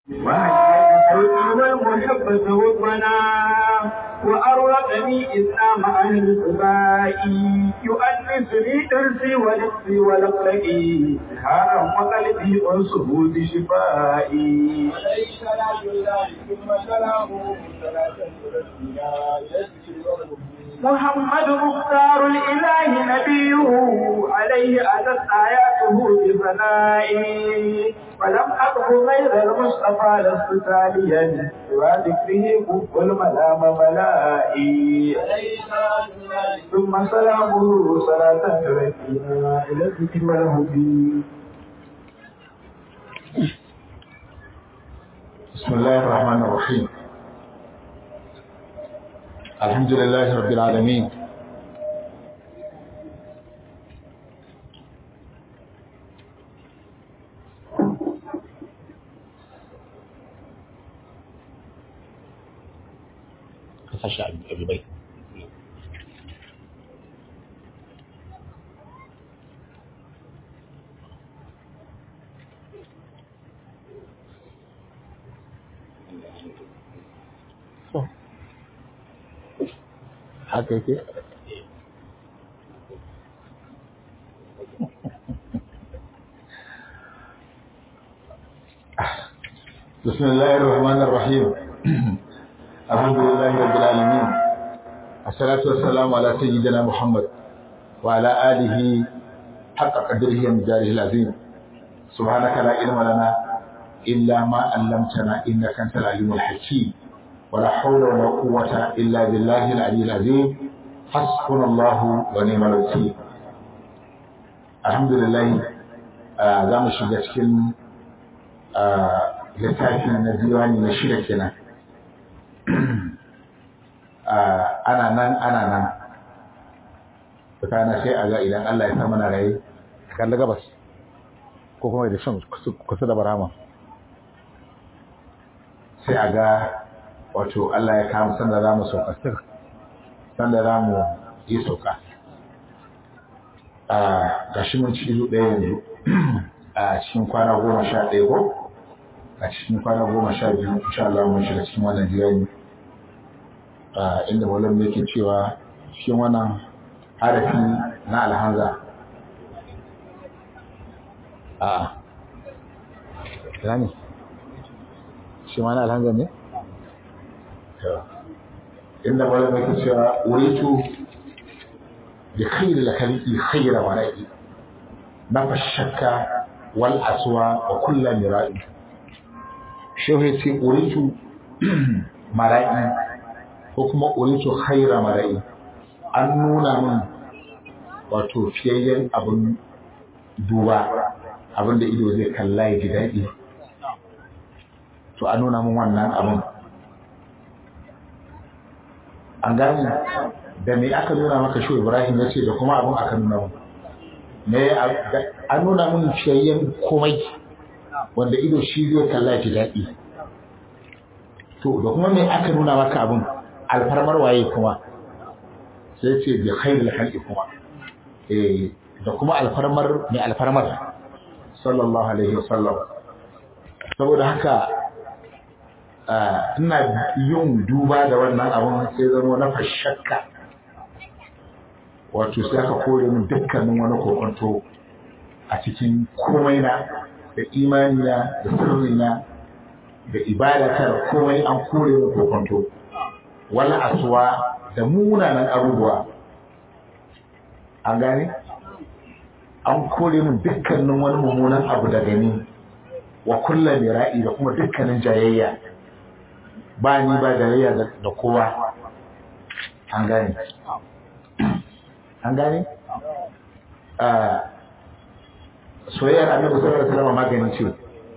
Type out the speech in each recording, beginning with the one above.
والمحبة والظنا وأرقني إسلام أهل السباء يؤنسني درسي ونفسي ولقلقي هارا وقلبي أنصه بشفائي عليه صلاة الله ثم سلامه صلاة رسولنا يذكر محمد مختار الإله نبيه عليه أتت آياته بفنائي ولم أقف غير المصطفى لست تاليا سوى ذكره كف الملام ملائي عليه صلاة الله ثم سلامه صلاة تركينا إلى الذكر والهدي بسم الله الرحمن الرحيم الحمد لله رب العالمين kasashe abubai haka yake بسم الله الرحمن الرحيم الحمد لله رب العالمين الصلاة والسلام على سيدنا محمد وعلى آله حق قدره ومجاره العظيم سبحانك لا علم لنا إلا ما علمتنا إنك أنت العليم الحكيم ولا حول ولا قوة إلا بالله العلي العظيم حسبنا الله ونعم الوكيل الحمد لله za mu shiga cikin littafin na diwani na shida kenan ana nan ana nan tsakanin sai a ga idan Allah ya sa mana raye kalli gabas ko kuma da shan kusa da barama sai a ga wato Allah ya kama sanda za mu sauka sanda za mu yi sauka ga shi mun ci izu ɗaya yanzu a cikin kwana goma sha ɗaya ko a cikin kwana goma sha biyu insha Allah mun shiga cikin wannan jiyani inda malam yake cewa cikin wannan harafi na alhanza a ina ne shi ma na alhanza ne inda malam yake cewa uritu bi khairil khaliqi khayra wara'i nafa shakka wal aswa wa kullu mira'i shehu ya ce uritu mara'i ko kuma uritu khaira mara'i an nuna min wato fiyayyen abin duba abin da ido zai kalla ya ji daɗi to an nuna min wannan abin an gane da me aka nuna maka shi ibrahim ya ce da kuma abin aka nuna min me an nuna min fiyayyen komai wanda ido shi zai kalla ya ji daɗi to da kuma me aka nuna maka abin alfarmar waye kuma sai ce bi khairul khalqi kuma eh da kuma alfarmar mai alfarmar sallallahu alaihi wasallam saboda haka ina yin duba da wannan abin sai zama na fashakka wato sai aka kore min dukkanin wani kokonto a cikin komai na da imani na da sirri na da ibadatar komai an kore min kokonto wala aswa da munanan abubuwa an gane an kore min dukkanin wani mummunan abu da gani wa kullum mira'i da kuma dukkanin jayayya ba ni ba jayayya da kowa an gane an gane soyayyar annabi sallallahu alaihi wasallam magani ce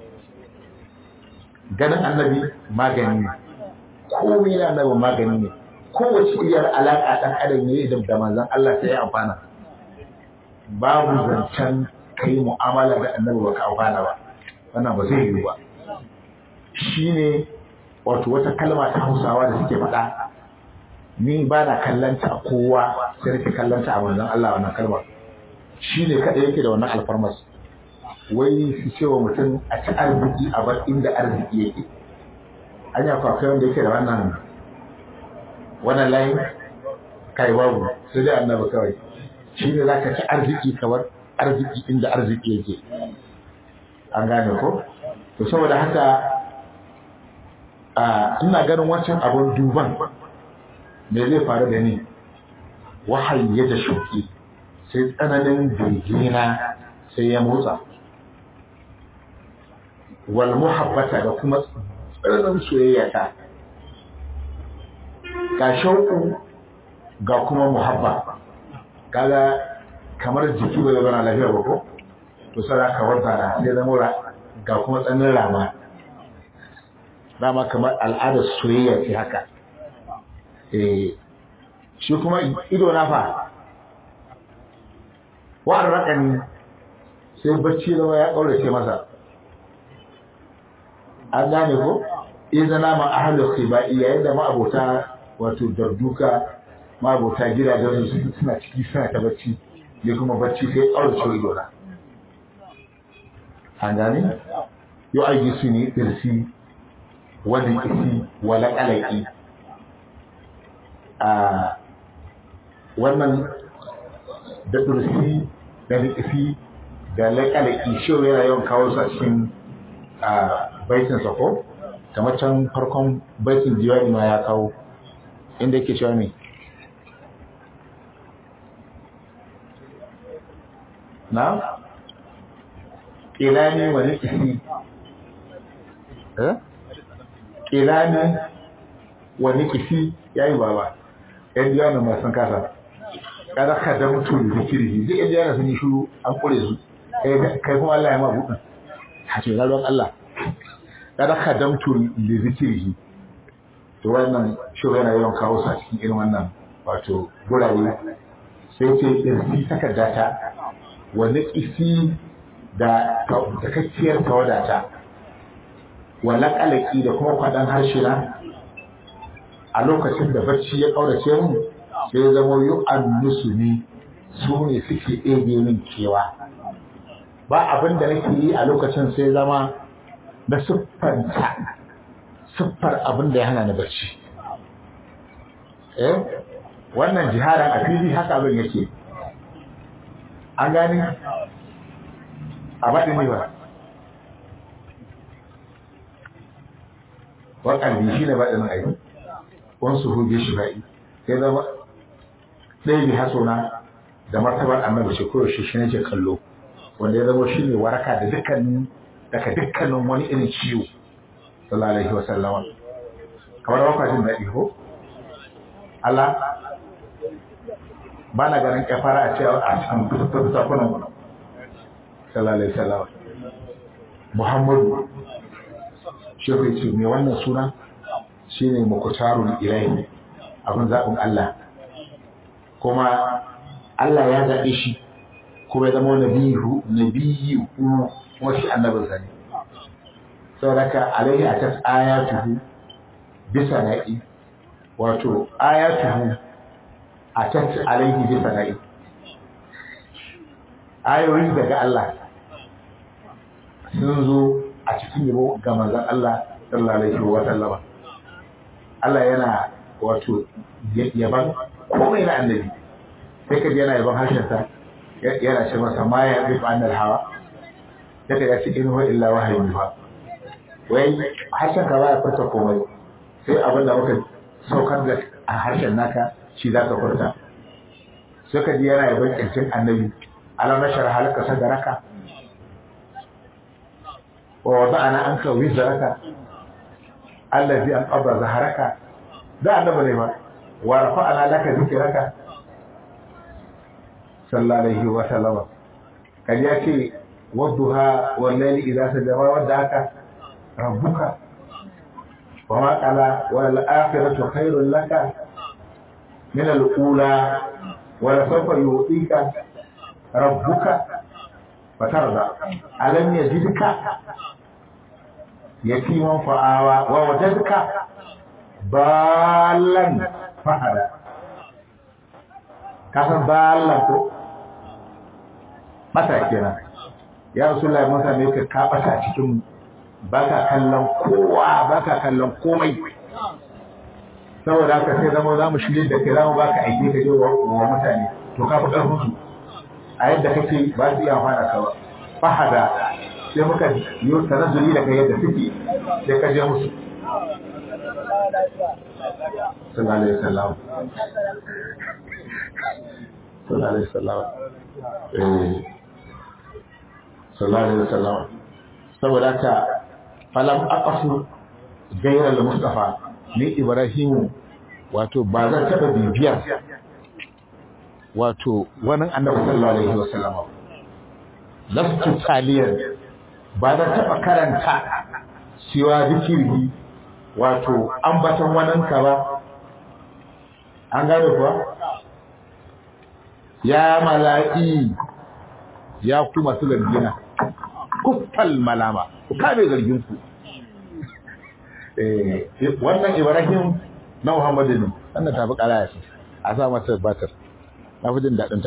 ganin annabi magani ne komai na annabi magani ne kowace iyar alaƙa ɗan adam ne da da manzon Allah sai ya amfana babu zancen kai mu'amala da annabi ba ka amfana ba wannan ba zai yi ba shine wato wata kalma ta Hausawa da suke faɗa ni ba na kallanta a kowa sai nake kallanta a manzon Allah wannan kalmar shine kada yake da wannan alfarmas wai su ce wa mutum a ci arziki a bar inda arziki yake an yi akwai wanda yake da wannan wannan layin kai babu sai dai annabi kawai shi ne za ka ci arziki kamar arziki inda arziki yake an gane ko to saboda haka a ina ganin wancan abun duban me zai faru da ni wahayi ya da shuki sai tsananin birgina sai ya motsa wal muhabbata da kuma tsananin soyayya ta ga shauku ga kuma muhabba kaga kamar jiki bai zama lafiya ba ko to sai ka wanda na sai zama ga kuma tsananin rama dama kamar al'adar soyayya ce haka eh shi kuma ido na fa wa'an rakani sai bacci zama ya ƙaurace masa an gane ko idan nama ahlul khibai yayin da ma'abota wato darduka ma'abota gidajen su suna ciki suna ta bacci ne kuma bacci sai ƙaurace ido na an gane yo aiki su ne irsi wani isi wala kalaki a wannan da ɗursi da rikifi da laƙalaƙi shi yana yawan kawo su a cikin baitin sako kamar can farkon baitin diwani ma ya kawo inda yake cewa ne na ƙilani wani ƙisi ƙilani wani ƙisi ya yi baba ‘yan diwani masu kasa kada ka da mutum da zikiri zai iya yana sun yi shuru an kure su kai kuma Allah ya ma buɗin a ce zalwan Allah kada ka da mutum da zikiri to wannan shuru yana yawan kawo su a cikin irin wannan wato gurare sai ce irsi takarda ta wani isi da takakkiyar tawadata wala kalaki da kuma kwaɗan harshe na a lokacin da bacci ya ƙaurace mu sai zama yi annusu ne su ne suke ɗebe min kewa ba abin da nake yi a lokacin sai zama na siffanta siffar abin da ya hana ni bacci eh wannan jiharan a fili haka abin yake an gani a baɗin ne ba waƙalbi shi ne baɗin aiki wansu hujje shi ba'i sai zama ɗaya bi hasona da martabar annabi ce ko shi shi nake kallo wanda ya zama shine waraka da dukkanin daga dukkanin wani irin ciwo sallallahu alaihi wasallama kamar baka jin daɗi ko Allah ba na ganin kafara a cewa a cikin kusurta kunan sallallahu alaihi wasallama Muhammadu shi ce mai wannan suna shine mukutarul ilahi abin zaɓin Allah kuma Allah ya zaɓe shi kuma ya zama nabiyu nabiyu kuma shi annabin sa ne saboda alaihi atas ayatuhu bisa na'i wato ayatuhu atas alaihi bisa na'i ayoyi daga Allah sun zo a cikin yabo ga manzon Allah sallallahu alaihi wa sallama Allah yana wato yaban komai na annabi sai ka yana yaban harshensa yana ce masa ma ya bi annal hawa sai ka ce in huwa illa wahayi fa wai harshen ka baya furta komai sai abin da muka saukar da a harshen naka shi za ka furta sai ka ji yana yaban kirkin annabi alam nashar halaka sadaraka wa wada'ana anka wizraka allazi an qabra zaharaka da annabi ne ba wa rafa'ana laka zikraka sallallahu alaihi wa sallama kan ya ce wadduha wal layli idza sajama wadda haka rabbuka wa ma qala wal akhiratu khairul laka min al ula wa la sawfa yu'tika rabbuka fatarda alam yajidka yatiman fa'awa wa wajadka balan fahada kasan balan ko mata kenan ya rasulullahi mun same ka ka bata cikin baka kallon kowa baka kallon komai saboda haka sai zama za mu shirye da kai za mu baka aiki ka je wa mutane to ka fi ƙarfin su a yadda kake ba su iya fara ka ba fahada sai muka yi tanazzuli da kai yadda suke sai ka je musu sallallahu alaihi wasallam sallallahu alaihi wasallam eh sallallahu alaihi wasallam saboda haka falam aqasu gairar mustafa ni ibrahimu wato ba zan taɓa bibiyar wato wani annabi sallallahu alaihi wasallam lastu taliyan ba zan taɓa karanta siwa zikirhi wato ambaton waninka ba an gane kuwa ya mala'i ya ku masu zargina kuffal malama ku kame zargin ku wannan ibrahim na muhammadu ne wannan tafi karaya ce a sa masa batar na fi jin daɗinta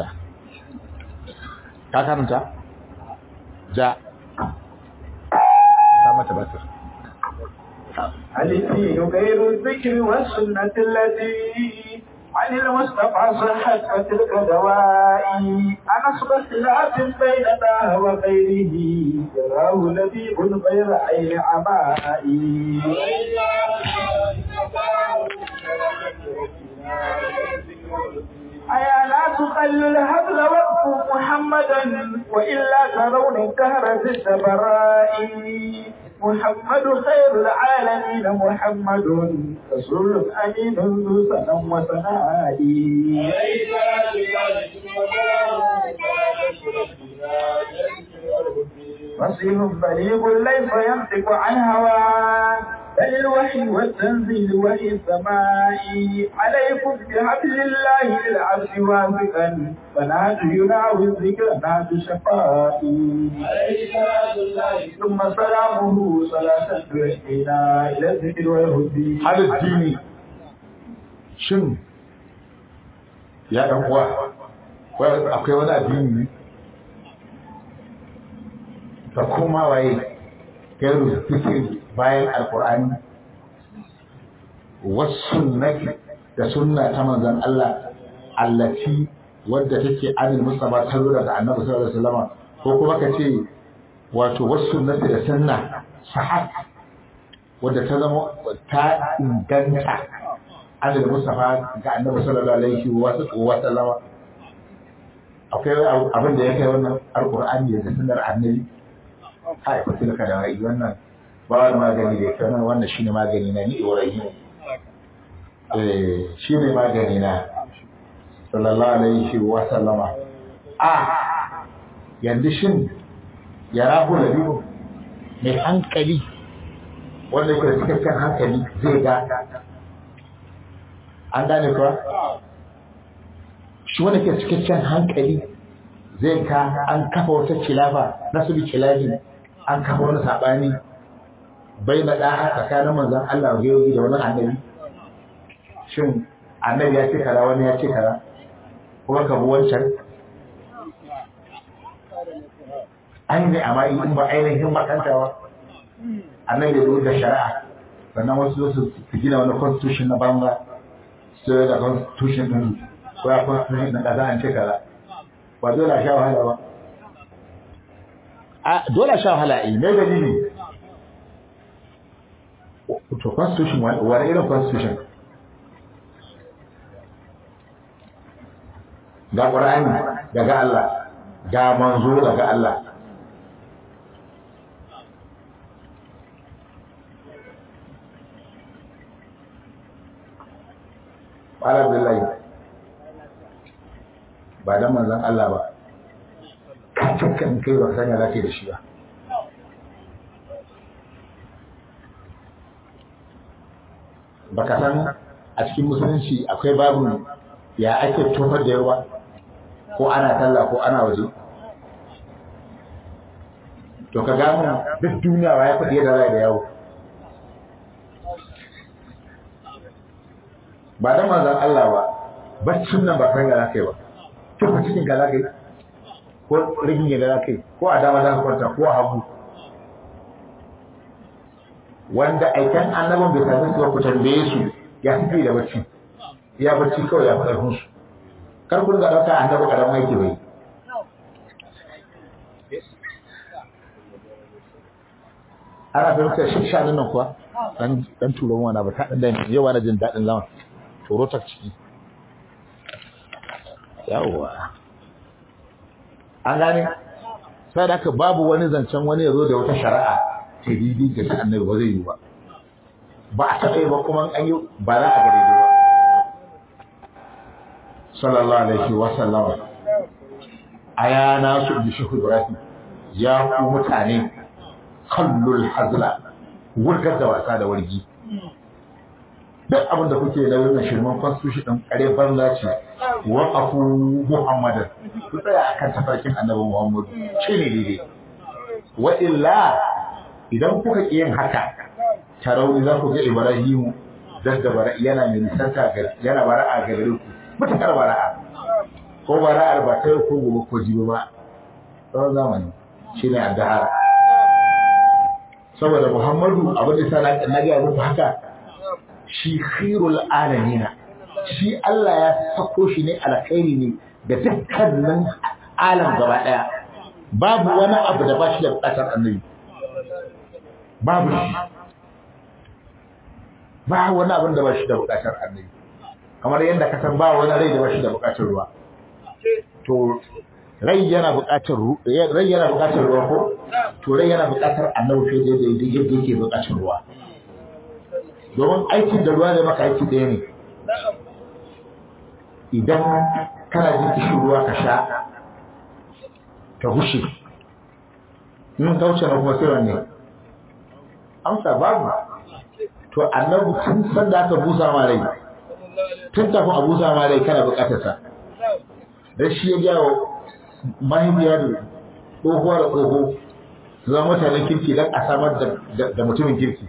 ka karanta ja sa mata batar الدين غير الذكر والسنة التي عن المصطفى صحت فتلك دوائي أنا أصبح خلاف بين داه وغيره يراه لبيب غير عين عمائي أيا لا تخلوا الهبل وقفوا محمدا وإلا ترون الدهر في السبراء محمد خير العالمين محمد رسول أمين ذو سلام وثناء فصيح بليغ ليس ينطق عن هوى بل الوحي والتنزيل وحي السماء عليكم بحبل الله للعبد واثقا فنهج يناوي الذكر نهج شفائي ثم سلامه صلاة تحيينا إلى الذكر والهدي هذا الدين shin ya ɗan uwa akwai wani addini ne da kuma waye gairu fikir bayan alkur'ani wasu nafi da sunna ta manzan Allah allaci wadda take anil mustafa ta zo daga annabi sallallahu alaihi wasallam ko kuma ka ce wato wasu nafi da sunna sahih wadda ta zama ta inganta anil mustafa ga annabi sallallahu alaihi wasallam akwai abin da ya kai wannan alkur'ani da sunnar annabi kai ku tilka da wai wannan ba wani magani da yake wannan shine magani na ni Ibrahim eh shine magani na sallallahu alaihi wa sallama a yanzu shin ya rahu da biyu mai hankali wanda ke cikakken hankali zai ga an gane kuwa shi wanda ke cikakken hankali zai ka an kafa wata kilafa na su bi kilafi an kafa wani saɓani bai na ɗa'a tsakanin manzan Allah wa yau da wani annabi shin annabi ya ce kaza wani ya ce kaza kuma ka bi wancan an yi amma in ba ainihin makantawa annabi ya da shari'a sannan wasu su su gina wani constitution na banga su da constitution din ko ya constitution na kaza an ce kaza ba dole a sha wahala ba a dole a sha wahala eh me dalili to constitution wani irin constitution ga ƙur'ani daga Allah ga manzo daga Allah Ƙwala Abdullahi ba don manzan Allah ba, kan kai ba sanya lafiya da shi ba. Baka san a cikin musulunci akwai babu ya ake tofar da yawa ko ana talla ko ana waje. To ka gano duk duniya ya faɗi yadda rai da yawo. ba da manzan Allah ba baccin nan ba kai ga kai ba tufa cikin ga zaka yi ko rigin yadda za ka yi ko a dama za ka kwanta ko a hagu wanda aikan annabin bai sami su ba ku tambaye su ya suke da bacci ya bacci kawai ya fi ƙarfin su kar ku ga ɗauka annabi ƙaramin aiki bai ana fahimtar shi shanin nan kuwa dan dan turon wana ba ta dan da yawa na jin daɗin zama turo ta ciki yawwa an gane sai da babu wani zancen wani ya zo da wata shari'a ta didi ga ta annabi ba zai yi ba ba a taɓa yi ba kuma an yi ba za a gare ba sallallahu alaihi wa sallama aya na su bi shi Ibrahim ya ku mutane kallul hazla wurgar da wasa da wargi duk abin da kuke da wannan shirman constitution din kare banza ce wa afu muhammadan ku tsaya akan tafarkin annabi muhammad shi ne daidai wa illa idan kuka ki yin haka tarauni za ku ga ibrahimu dadda bara yana mai nisanta ga yana bara'a ga gare ku mutakar bara'a ko bara'ar ba ta ko gobe ko jibi ba tsawon zamani shine addahar saboda muhammadu abin da sa na ga muku haka shi khairul alamina shi Allah ya sako shi ne alkhairi ne da dukkanin alam gaba daya babu wani abu da ba shi da bukatar annabi babu shi ba wani abin da ba shi da bukatar annabi kamar yadda ka san ba wani rai da ba shi da bukatar ruwa to rai yana bukatar rai yana bukatar ruwa ko to rai yana bukatar annabi fiye da yadda yake bukatar ruwa domin aikin da ruwa ne maka aiki ɗaya ne idan kana jin kishin ruwa ka sha ka gushe in kauce na kuma sai wanne amsa babu to annabi tun san da aka busa ma rai tun kafin a busa ma rai kana bukatar sa dan shi ya jawo mahaifiya da tsohuwa da tsoho su zama mutanen kirki don a samar da mutumin kirki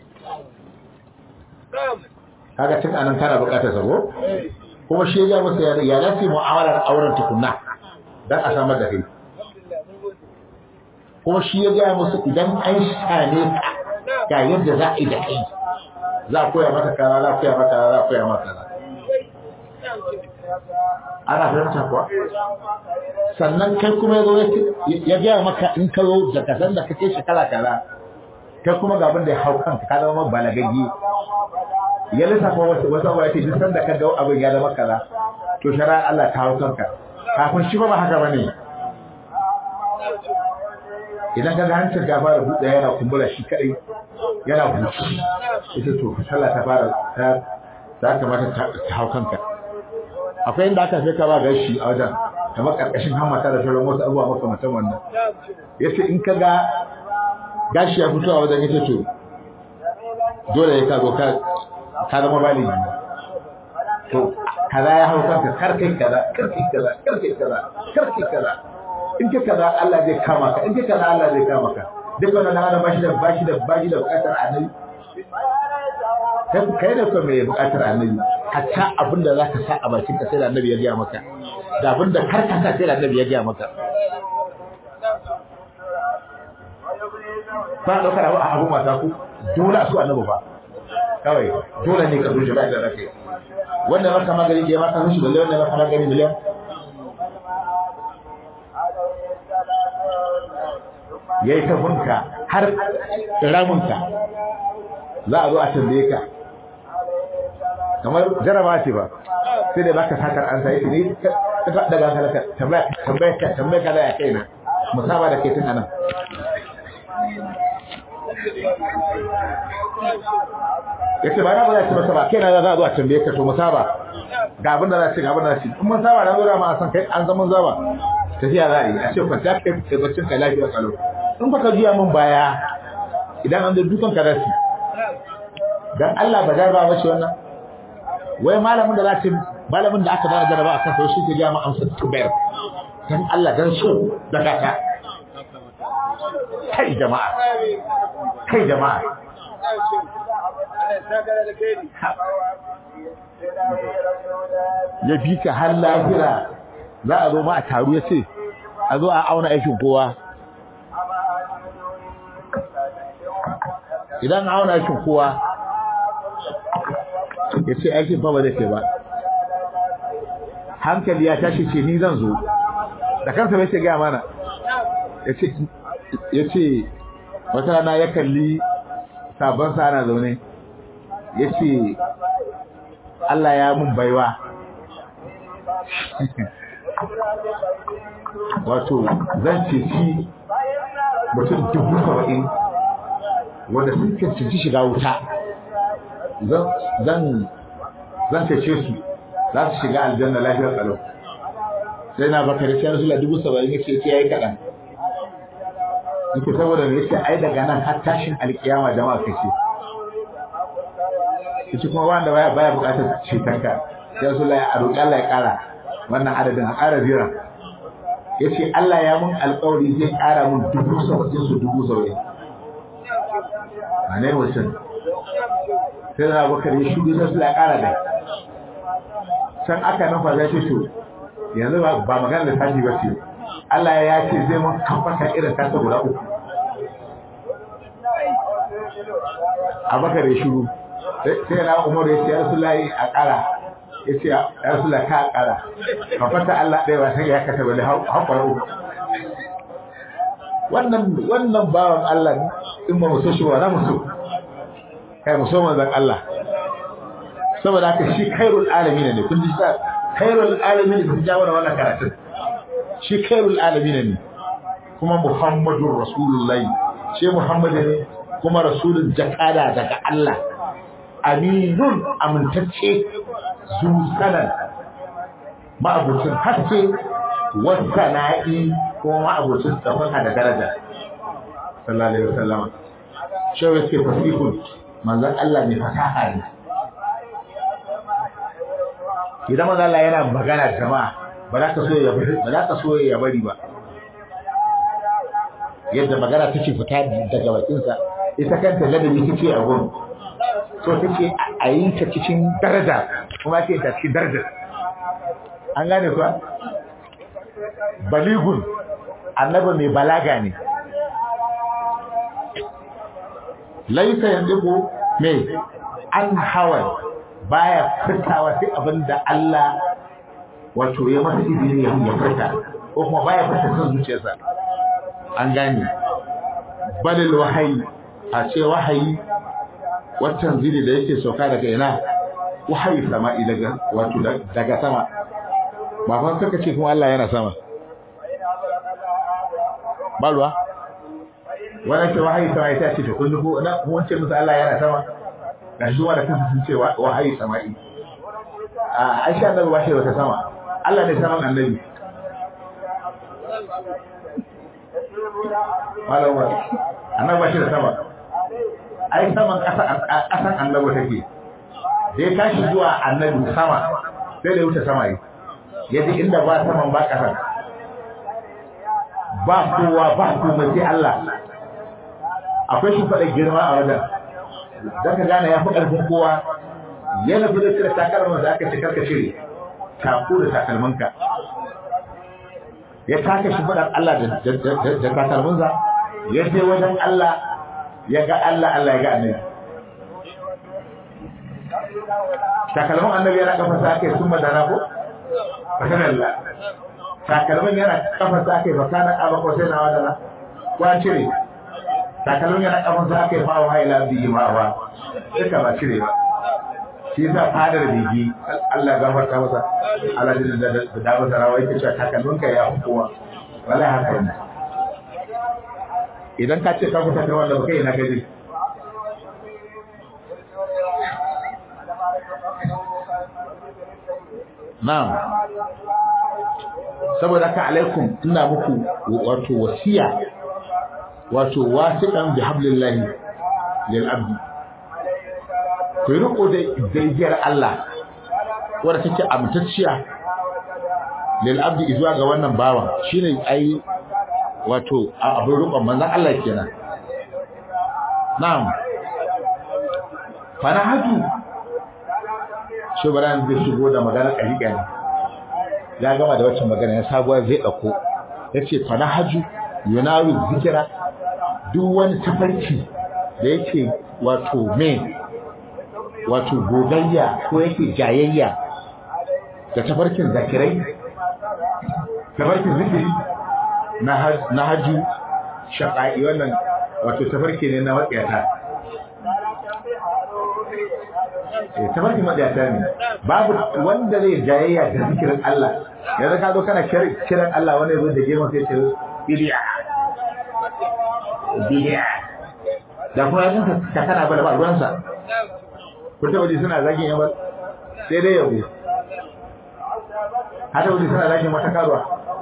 kaga tun anan kana bukatar sa ko kuma shi ya masa ya ya dace mu'amalar auren tukunna dan a samar da kai kuma shi ya gaya musu idan an shane ka ga yadda za a yi da kai za a koya maka kaza za a koya maka kaza za a koya maka kaza ana fahimta kuwa sannan kai kuma ya zo ya gaya maka in ka zo da kasan da kake shekara kaza kai kuma ga abin da ya hau kanka ka zama balagaggi ya lissafa wasu wasu abuwa ce duk sanda ka ga abin ya zama kaza to shari'ar Allah ta hau kanka kafin shi ba ba haka bane idan ka ga hancin ka fara buɗe yana kumbura shi kadai yana buci ita to sallah ta fara ta za ta mata ta hau kanka akwai inda aka fi ka ba gashi a wajen kamar karkashin hammata da sauran wasu abubuwa makamantan wannan yace in ka ga gashi ya fito a wajen yace to dole ya ka zo ka ka zama baligi to kaza ya hau kanka kar kai kaza kar kai kaza kar kai kaza kar kai kaza in ka kaza Allah zai kama ka in ka kaza Allah zai kama ka duk wannan hana bashi da bashi da bashi da bukatar annabi kai kai da kuma mai bukatar annabi hatta abin da zaka sa a bakin ka sai da annabi ya gaya maka da abin da kar ka sa sai da annabi ya gaya maka ba daukar abu abu mata ku dole su annabi ba kawai dole ne ka zuci da rake wanda maka magani da maka zuci balle wanda maka magani miliyan yayi ta bunka har ramunka za a zo a tambaye ka kamar jaraba ce ba sai da baka sakar an sai ne ka ta daga ka tambaya tambaya ka tambaya ka da ya kaina musaba da kai tun anan yace ba na ba za ci masa ba kai na za a zo a tambaye ka to musaba ga abin da za ci ga abin da za ci in mun saba na zo da ma a san kai an zaman zaba tafiya za a yi a ce kwanta kai kai baccin ka lafiya kalau in baka juya min baya idan an zo dukan ka zasu dan Allah ba jarba ba ce wannan wai malamin da za ta malamin da aka bada jaraba akan sai shi ke ga mu amsa tubayar dan Allah dan so da kaka kai jama'a kai jama'a ya bi ka har lahira za a zo ma a taru ya ce a zo a auna aikin kowa idan auna aikin kowa ya ce aikin fa ba zai kai ba hankali ya tashi ce ni zan zo da kansa bai ce gaya mana ya ce wata rana ya kalli sabon sa ana zaune ya ce Allah ya mun baiwa wato zan ceci mutum dubu saba'in wanda sun cancanci shiga wuta zan zan cece su za su shiga aljanna lafiyar tsaro sai na bakari sai rasu dubu saba'in ya ce ya yi kaɗan yake saboda me yace ai daga nan har tashin alkiyama jama'a kace kici kuma wanda baya baya bukatar cetonka sai rasu a roƙi Allah ya ƙara wannan adadin a ƙara zira yace Allah ya mun alƙawari zai ƙara mun dubu saba'in su dubu saba'in a ne mutum sai na bakar ya shudu sai su ya ƙara da can aka nufa zai ce to yanzu ba magana da tashi ba ce Allah ya ce zai mun kafata irin tasa guda uku abakar ya shuru sai na umaru ya ce ya rasulahi a ƙara ya ce ya rasulahi ka ƙara kafata Allah ɗaya ba sai ya kasa wani haƙwar uku wannan wannan bawan Allah in ba mu so shi ba na musu kai mu so manzon Allah saboda haka shi khairul alamin ne kun ji sa khairul alamin ne ta jawo wannan karatun shi khairul alamin ne kuma muhammadur rasulullahi shi muhammad ne kuma rasulun jakada daga Allah aminun amintacce zusanan ma'abucin haske wasana'i kuma ma'abucin tsafaka da daraja sallallahu alaihi wasallam shi yake fasihun manzon Allah ne fasaha ne idan manzon Allah yana magana da jama'a ba za ka so ya bari ba za ka so ya bari ba yadda magana take fita daga bakinsa ita kanta ladabi take a gurin so take a yi ta cikin daraja kuma ce ta cikin daraja an gane kuwa baligun annabi mai balaga ne laisa yanzu mai an hawan baya fitawa sai abinda Allah wato ya masa izini ya ya fita ko kuma baya fita son zuciyarsa an gane balil wahayi a ce wahayi watan zili da yake sauka daga ina wahayi sama'i daga wato daga sama ba fa saka ce kuma Allah yana sama balwa wannan ce wahayi sama'i ta ce to kun ko na mun ce musu Allah yana sama ga shi da kansu sun ce wahayi sama'i a Aisha da ba shi wata sama Allah ne saman annabi malama annabi ba shi da sama ai saman ƙasan annabi take da ya tashi zuwa annabi sama sai da wuce sama yi yadda inda ba saman ba ƙasan ba kowa ba komai sai Allah akwai shi faɗa girma a wajen za ka gane ya fi ƙarfin kowa yana fi da cire takalman da aka ce karka cire taku da takalmanka ya taka shi faɗar Allah da takalmansa ya je wajen Allah ya ga Allah Allah ya ga annabi takalman annabi yana kafa sa ake sun madana ko fakan Allah takalman yana kafa sa ake fakana aba ko sai na wadana ko an cire takalman yana kafa sa ake fa wa ila bi ma wa duka ba cire ba shi yasa fadar bigi Allah ya gafarta masa Allah da da da masa rawa yake cewa takalman ka ya kowa wallahi haka ne idan ka ce ka fita da wanda kai na gaji na'am saboda ka alaikum ina muku wato wasiya wato wasiqan bi hablillahi lil abdi ku riko da daigiyar Allah wanda take amtacciya lil abdi zuwa ga wannan bawan shine ai wato abin rukun manzon Allah kenan na'am fara haju shugaban zai shigo da magana ƙariƙa ne ya gama da wacce magana ya sabuwa zai ɗauko yace fa nahaju yunawi zikira duk wani tafarki da yake wato me wato gogayya ko yake jayayya da tafarkin zakirai tafarkin zikiri na haju shaƙa'i wannan wato tafarki ne na matsayata tafarkin matsayata ne babu wanda zai jayayya da zikirin Allah yanzu ka zo kana kiran Allah wanda ya zo da girma sai ce bidiya bidiya da kuma yanzu ka kana bala ba ruwansa kun taɓa ji suna zagin yamal sai dai yabo hada wani suna zagin wata karuwa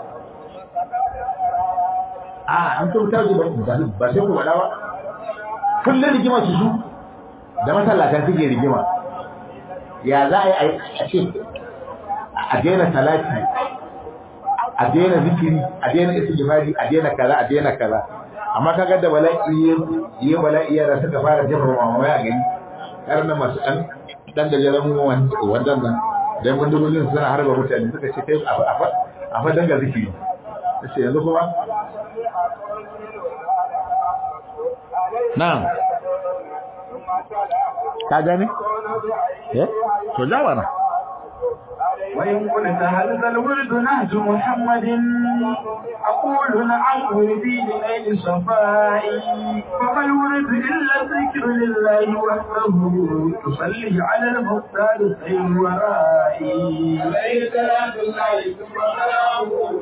a an kuma ta ba sai ku faɗa ba kullum rigima su su da masallatan suke rigima ya za a yi a ce a daina salati a daina zikiri a daina istighfari a daina kaza a daina kaza amma kaga da bala'i yi bala'i yara suka fara jefa mamamai a gani yaran nan masu ɗan ɗan gajeren wandan nan dan bandolin suna harba mutane suka ce kai a fa danga zikiri sai yanzu kuma na'am ka gane eh to jawana وإن قلت هذا الورد نهج محمد أقول نعم وردي لغير صفائي فما الورد إلا الذكر لله وحده تصلي على المختار خير ورائي عليه صلاة الله ثم سلامه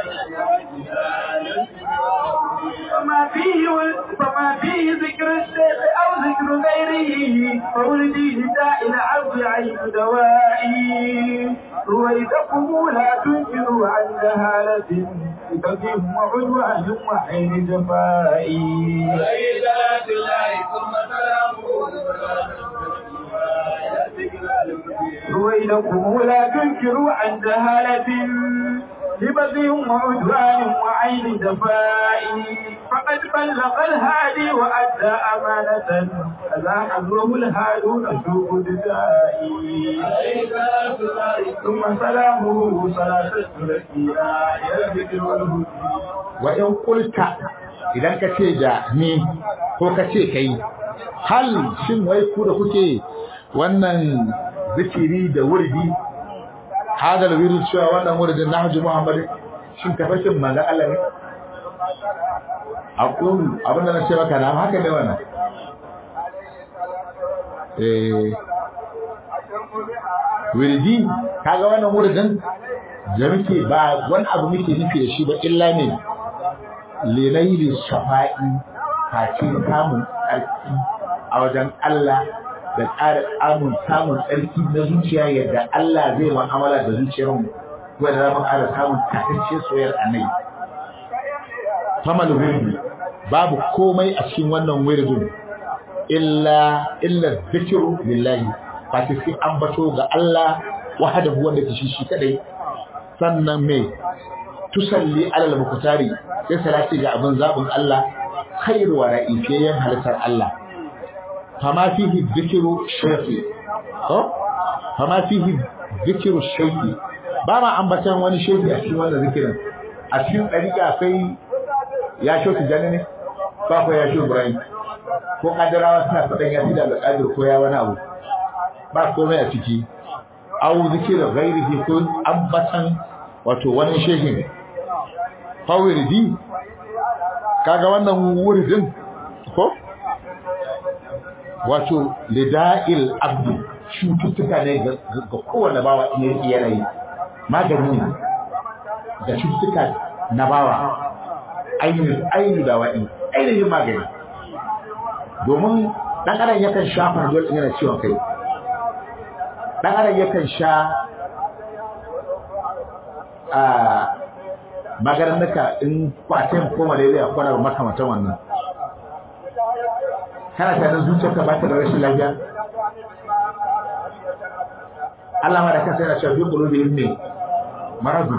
فما فيه فما فيه ذكر الشيخ أو ذكر غيره فولدي لداء العبد عين دوائي رويدكم لا تنكروا عن جهالة بكم وعدوان وحين جفائي عليه صلاة الله ثم سلامه رويدكم لا تنكروا عن جهالة لبغي وعدوان وعين جفائي فقد بلغ الهادي وأدى أمانة أزاحه الهادون سوق دجائي عليه صلاة الله ثم سلامه صلاة الثلاثية إلى الذكر والهدي wa in kulta idan ka ce da ni ko ka ce kai hal shin wai ku da kuke wannan zikiri da wurdi hadal wirid cewa wannan wuridin nahju muhammad shin tafarkin manzon Allah ne aqulu abin da na ce maka na haka ne wannan eh wirdi kaga wannan wuridin da muke ba wani abu muke nufi da shi ba illa ne linaili shafa'i face samun tsarki a wajen Allah da ƙara amun samun tsarki na zuciya yadda Allah zai mu'amala da zuciyar mu kuma da zamu ƙara samun tatacce soyayyar annabi famal wirdi babu komai a cikin wannan wirdin illa illa zikru lillahi face sai ambato ga Allah wahdahu wanda ke shi shi kadai sannan me tusalli alal mukutari sai salati ga abin zabin Allah khairu wa ra'ifiyyan halittar Allah fama fihi dhikru shayfi ko fama fihi dhikru shayfi ba ma ambatan wani shayfi a cikin wannan zikirin a cikin dariƙa akwai ya shoki janne ne ba ko ya shoki Ibrahim ko kadarawa suna fadan ya da alƙadir ko ya wani abu ba komai a ciki au zikir ghairihi ko ambatan wato wani shehin fawirdi kaga wannan wuridin ko wato lida'il abdi cututtuka ne ga kowane bawa in yi yanayi magani ne da cututtuka na bawa ainihin ainihin da wa'i ainihin magani domin ɗan adam yakan sha farjol ɗin yana ciwon kai ɗan adam yakan sha a magarannuka in kwatin ko malaria ko na makamantan wannan kana tare zuciyarka ba ta da rashin lafiya Allah ma da kansa yana cewa bi qulubihim ne maradu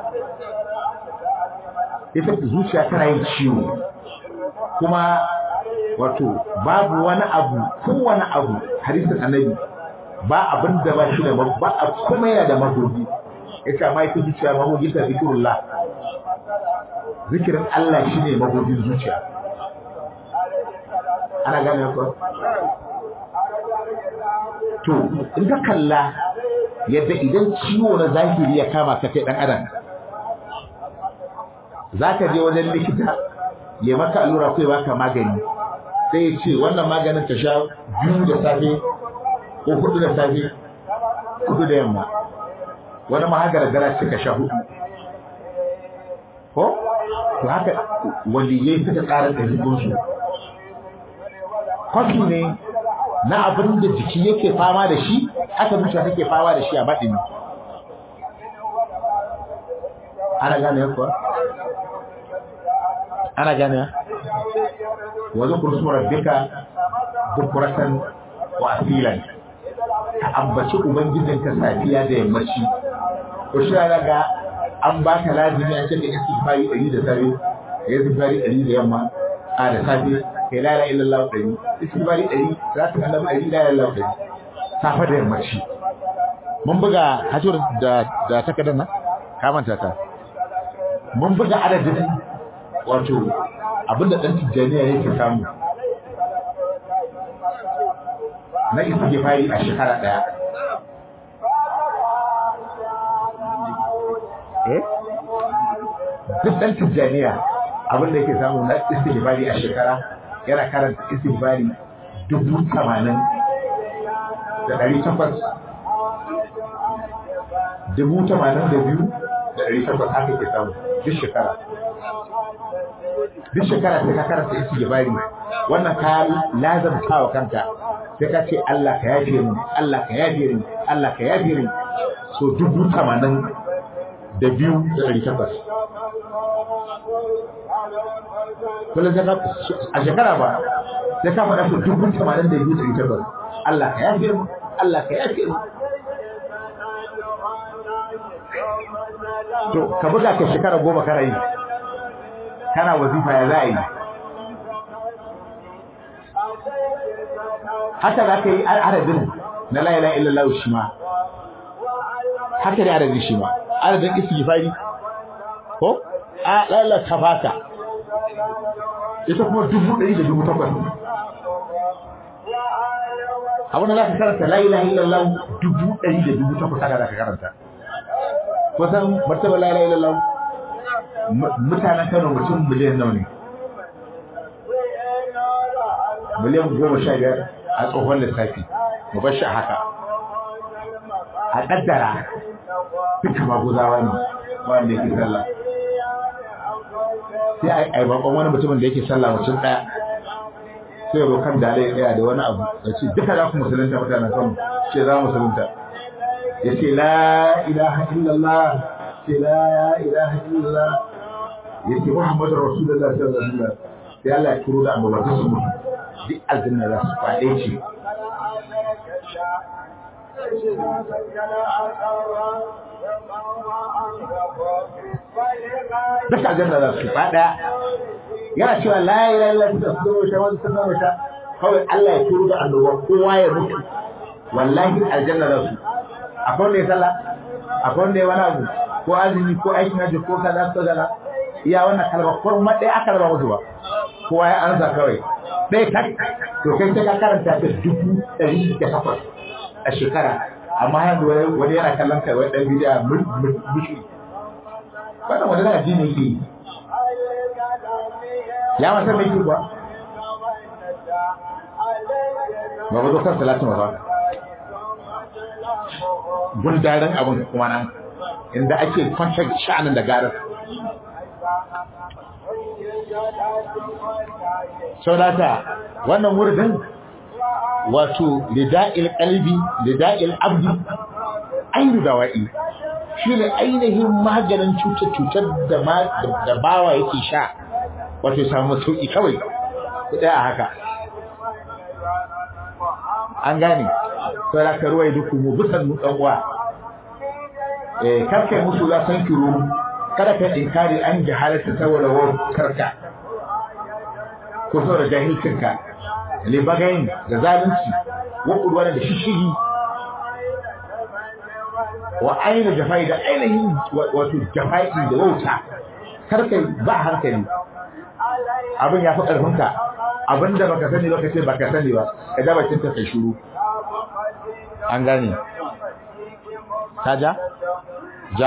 ita zuciya tana yin ciwo kuma wato babu wani abu kowane abu hadisin annabi ba abin da ba shi da ba a kuma yana da magogi yace amma ita zuciya magogi ta zikrullah zikirin Allah shine magobin zuciya ana gane ko to in ka kalla yadda idan ciwo na zahiri ya kama ka kai dan adam zaka je wajen likita ya maka allura ko ya baka magani sai ya ce wannan maganin ta sha biyu da safe ko hudu da safe hudu da yamma wani ma haka gara suka sha hudu ko to haka waliyai suka tsara ɗabi'unsu kwafi ne na abin da jiki yake fama da shi haka zuciya take fama da shi a baɗini ana gane kuwa ana gane wa zukur su rabbika bukuratan wa asilan ka ambaci ubangijinka safiya da yammaci ko shi ga an baka lazimi an ce ka istighfari ɗari da safe ka yi istighfari ɗari da yamma a da safe kai la ilaha illallah ɗari istighfari ɗari za ta kallama ɗari la ilaha illallah ɗari safe da yammaci mun buga hajjur da da takardar nan ka manta ta mun buga adadin wato abinda ɗan tijjaniya yake samu na istighfari a shekara ɗaya eh duk ɗan tijjaniya abinda yake samu na istighfari a shekara yana karanta istighfari dubu tamanin da ɗari takwas dubu tamanin da biyu da ɗari takwas haka ke samu duk shekara duk shekara sai ka karanta istighfari wannan ka lazamta wa kanka sai ka ce Allah ka yafe ni Allah ka yafe ni Allah ka yafe ni so dubu tamanin da biyu da ɗari takwas kullum sai ka a shekara ba sai ka faɗa su dubu tamanin da biyu da ɗari takwas Allah ka yafe ni Allah ka yafe ni to ka buga ka shekara goma kana yi kana wazifa ya za a yi haka za ka yi adadin na la ilaha illallah shi ma haka ne adadin shi ma adadin istighfari ko a la ilaha tafaka ita kuma dubu ɗari da dubu takwas abin da za ka karanta la ilaha illallah dubu ɗari da dubu takwas haka za ka karanta kusan martaba la ilaha illallah mutanen Kano mutum miliyan nawa ne miliyan goma sha biyar a tsohon lissafi mu bar shi haka a kaddara duka maguzawa ne wanda yake sallah sai a yi bakon wani mutumin da yake sallah mutum ɗaya sai ya kan da ya tsaya da wani abu da ce duka za ku musulunta mutanen kan ce za musulunta ya ce la ilaha illallah ce la ilaha illallah ya ce muhammadu rasulullah sallallahu alaihi wasallam sai Allah ya turo da annobar su mutu duk aljanna za su faɗe shi duk aljanna za su faɗa yana cewa la ilaha illallah ta su sha wani sun zama sha kawai Allah ya turo da annoba kowa ya mutu wallahi aljanna za su akwai wanda ya sallah akwai wanda ya wani abu ko azumi ko aikin hajji ko kaza ko kaza iya wannan kalma ko ma ɗaya aka raba musu ba kowa ya ansa kawai ɗaya tak to kai sai ka karanta ta dubu ɗari da takwas a shekara amma yanzu wani yana kallon kai wani ɗan bidiya mushi wannan wani na addini yake yi ya masa mai yi ba ba ba zo kan salatin ba gundarin abin kuma nan inda ake kwantar sha'anin da garar saudata wannan wurin wato lida'il qalbi lida'il abdi ainu dawa'i shine ainihin maganin cutar-cutar da da bawa yake sha wato ya samu sauki kawai ku daya haka an gane sai ka ruwai duku mu bisan mu dan uwa eh karkai musu za san kiro kada ka inkari an jahalata saboda wa karka ko saboda jahilcinka le bagayin da zalunci wa kudwa da shishigi wa aina jafai da ainihin wato jafai da wauta karkai ba hankali abin ya fi ƙarfinka abin da baka sani ba ka ce baka sani ba ka ja bakin ta kai shuru an gane ta ja ja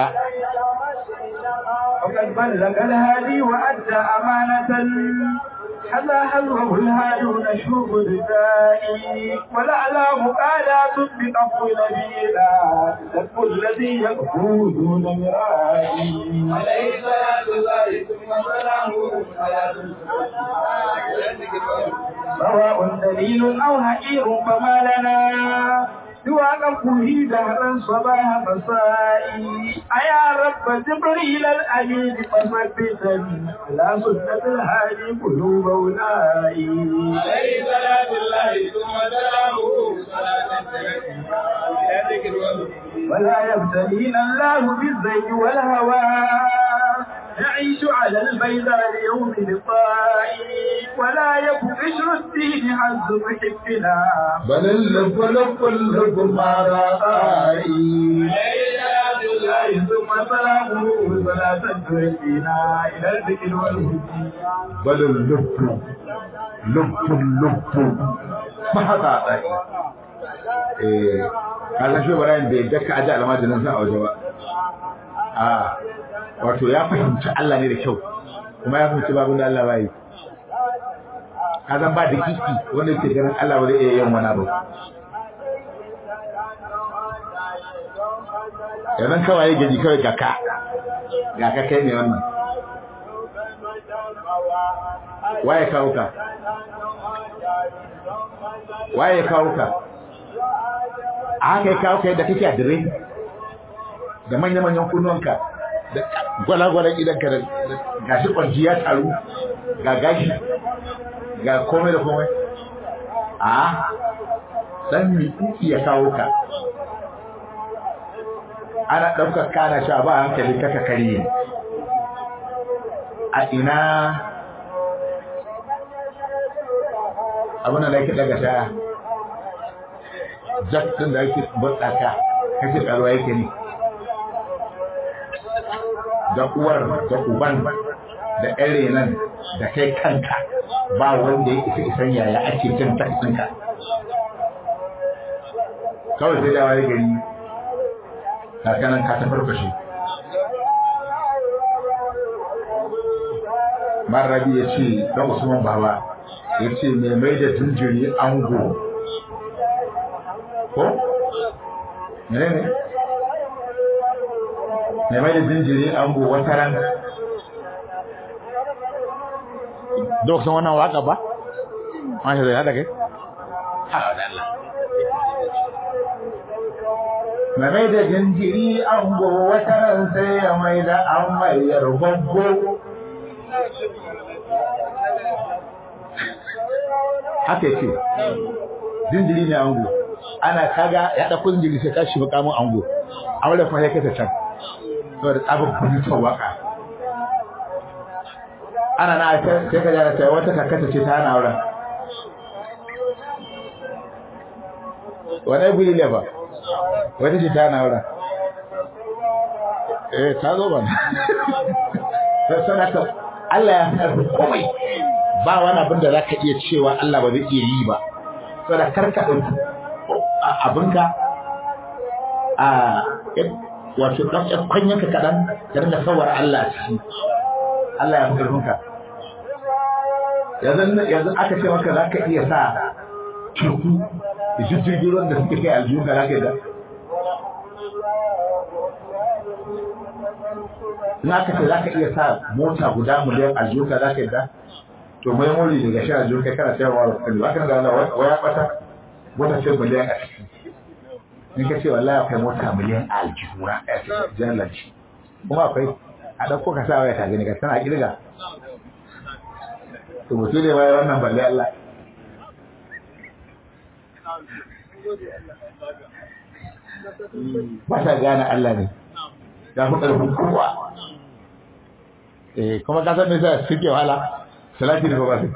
وقد بلغ الهادي وأدى أمانة حذا حذره الهادون شوب ردائي والأعلام آلات بقفو نبيلا لك الذي يكفو دون مرائي عليه صلاة الله ثم سلامه سواء دليل أو هئير فما لنا سوى قفه دهرا صباح مسائي أيا رب جبريل الأمين فثبتني على سنة الهادي قلوب أولئي عليه صلاة الله ثم سلامه صلاة إلى ذكر وذكر ولا يبتلينا الله بالزيت والهوى نعيش على البيضاء ليوم لقائي ولا يك بشر الدين عز محبنا بل اللب لب اللب ما رأي عليه صلاة الله ثم سلامه صلاة تهدينا إلى الذكر والهدي بل اللب لب اللب ما haka a eh kasan shi Ibrahim bai daka aji almajirin sa a waje ba a wato ya fahimci Allah ne da kyau kuma ya fahimci babin da Allah ba yi kazan ba da kiki wanda ke ganin Allah ba zai iya yin wani abu yanzu kawai gaji kawai ga ka ga ka kai ne wannan waye kawo ka waye kawo ka a haka ya kawo ka yadda kake a dire da manya-manyan kunnuwanka da gwalagwalan idanka da gashi kwanci ya taru ga gashi ga komai da komai a dan mikuki ya kawo ka ana ɗaukar kana sha ba hankali kaka karye a ina abin da yake daga sha jak din da yake burtsaka kace karuwa yake ne da uwar da uban da ƴare nan da kai kanka ba wanda ya isa isan yaya ake jin taxinka kawai sai dawa ya gari kakanan ka ta farfashe Marabi ya ce da Usman Baba ya ce mai mai da tunjiri ango ko? mene ne? mai mai da tunjiri ango wata ran dok san wannan waka ba? Masha zai haɗa kai? mai mai da jinjiri ango wata ran sai ya mai da an mayar gwaggo haka yake jinjiri ne ango ana kaga ya dauko jinjiri sai kashi makamin ango amma da fa yake ta can saboda tsabin bujutar waka ana na sai ka jara sai wata kakata ce ta hana auren wani guri ne ba wata ce ta hana auren eh ta zo ba sai sanata Allah ya fi komai ba wani abin da za ka iya cewa Allah ba zai iya yi ba saboda karka ɗauki abinka a wato ɗan ƴan kwanyanka kaɗan ka dinga sawar Allah a ciki Allah ya fi ƙarfinka yanzu aka ce maka za ka iya sa teku da jirgin ruwan da suke kai aljihunka za ka yi da in aka ce za ka iya sa mota guda miliyan aljihunka za ka yi da to mai mori daga sha aljihun kai kana sayarwa da kudi ba ka ga wala waya bata mota ce miliyan a ciki in ka ce wallahi akwai mota miliyan a aljihuna a cikin jalanci kuma akwai a ɗauko ka sa waya ta gani ka tana kirga to mutu ne waya wannan balle Allah ba ta gane Allah ne ya fi ƙarfin kowa eh kuma ka san me yasa suke wahala salati da ba su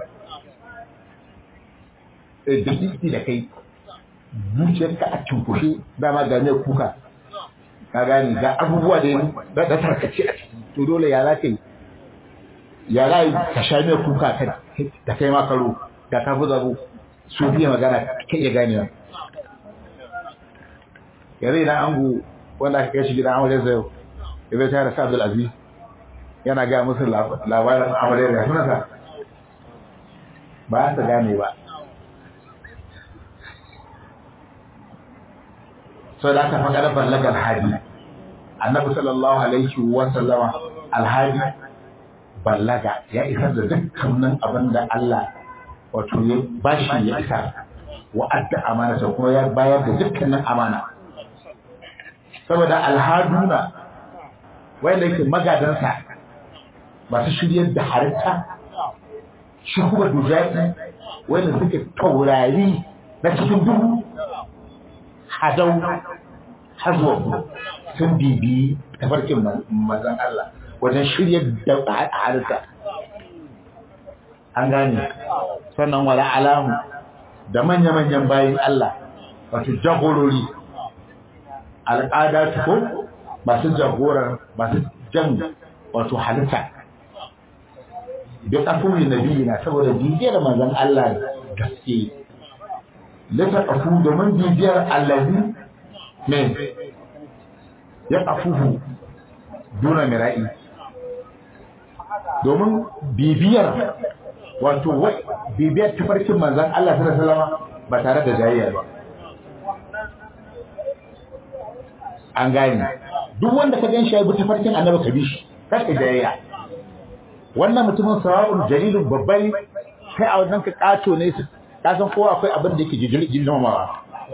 eh da kiki da kai zuciyarka a cunkushe dama ga mai kuka ka gane ga abubuwa da da da tarkace a ciki to dole ya za ka yi ya rayu ka sha mai kuka ka da kai ma karo da ka fi zabo su biya magana kai iya ganewa yanzu idan angu wanda aka kai shi gidan aure zai ya zai tare sa Abdul Aziz yana ga musu labarin aure da sunansa ba su gane ba so da aka faɗa ballaga alhadi annabi sallallahu alaihi wa sallama alhadi ballaga ya isar da dukkanin abin da Allah wato ya bashi ya isa wa adda amana kuma ya bayar da dukkanin amana saboda alhaduna wanda yake magadansa masu shiryar da halitta shi kuma dujaɗi wanda suke taurari na cikin duhu hadau hazuwa sun bibi tafarkin mazan Allah wajen shirya da halitta an gane sannan wala alamu da manya-manyan bayan Allah wato jagorori al'ada ko masu jagorar masu jan wato halitta bi kafin nabi na saboda bibiyar manzon Allah gaske lata kafu domin bibiyar allazi ne ya kafuhu duna mira'i domin bibiyar wato bibiyar tafarkin manzon Allah sallallahu alaihi wasallam ba tare da jayayya ba an gane duk wanda ka gan shi ya bi tafarkin annabi ka bi shi kar ka jayayya wannan mutumin sawa'un jalilun babbai kai a wannan ka kato ne su ka san kowa akwai abin da yake girmamawa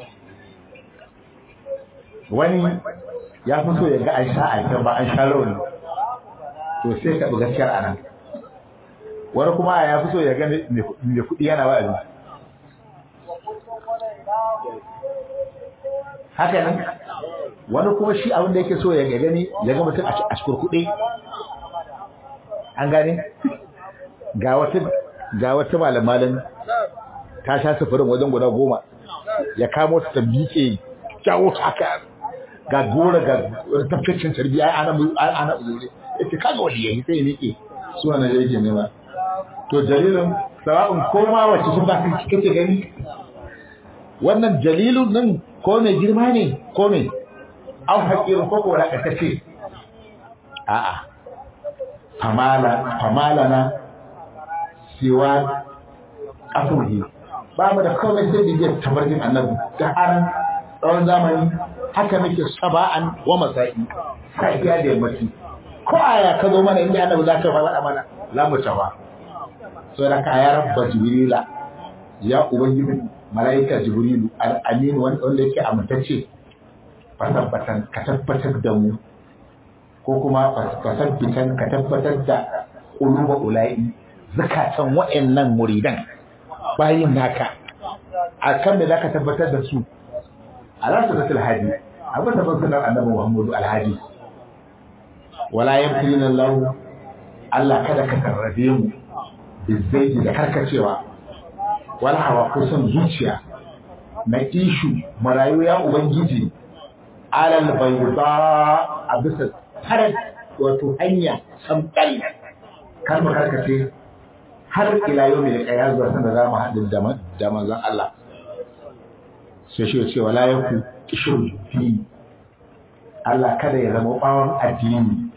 wani ya fi so ya ga an sha aikin ba an sha rauni to sai ka bi gaskiyar anan wani kuma ya fi so ya ga mai kuɗi yana wa'azi haka nan wani kuma shi abin da yake so ya gani ya ga mutum a cikurkuɗe an gane ga wata ga wata malamalin ta sha sufurin wajen guda goma ya kamo ta tambike jawo ta haka ga gora ga tafkacin tarbiya ana ana uzure yace kaga wani yayi sai nike su wannan yake nema to jalilun sawa'un koma wacce sun ba kake gani wannan jalilun nan ko mai girma ne ko mai an haƙirin ko ko ce a'a famala famala na siwa afurhi ba mu da kawai sai bibiyar tabarjin annabi da haran tsawon zamani haka muke saba'an wa masa'i safiya da yammaci ko aya ka zo mana inda annabi za ka faɗa mana za mu tawa so da ka ya rabba jibrila ya ubangiji mala'ika jibrilu al-amin wanda yake amintacce fasabbatan ka tabbatar da mu ko kuma fasabbitan ka tabbatar da uluba ula'i zakatan wa'annan muridan bayin naka akan da zaka tabbatar da su ala sunnatul hadi abu da sunnar annabi Muhammadu alhadi wala yamtina Allah Allah kada ka tarrabe mu bizzaiji da karkacewa wal hawa kusan zuciya na ishu marayu ya ubangiji alal bayda a bisa tarar wato hanya samkal kar mu karkace har ila yau mai kaya zuwa sanda za mu haɗu da manzon Allah sai shi ce wala yaku kishin fi Allah kada ya zama bawon addini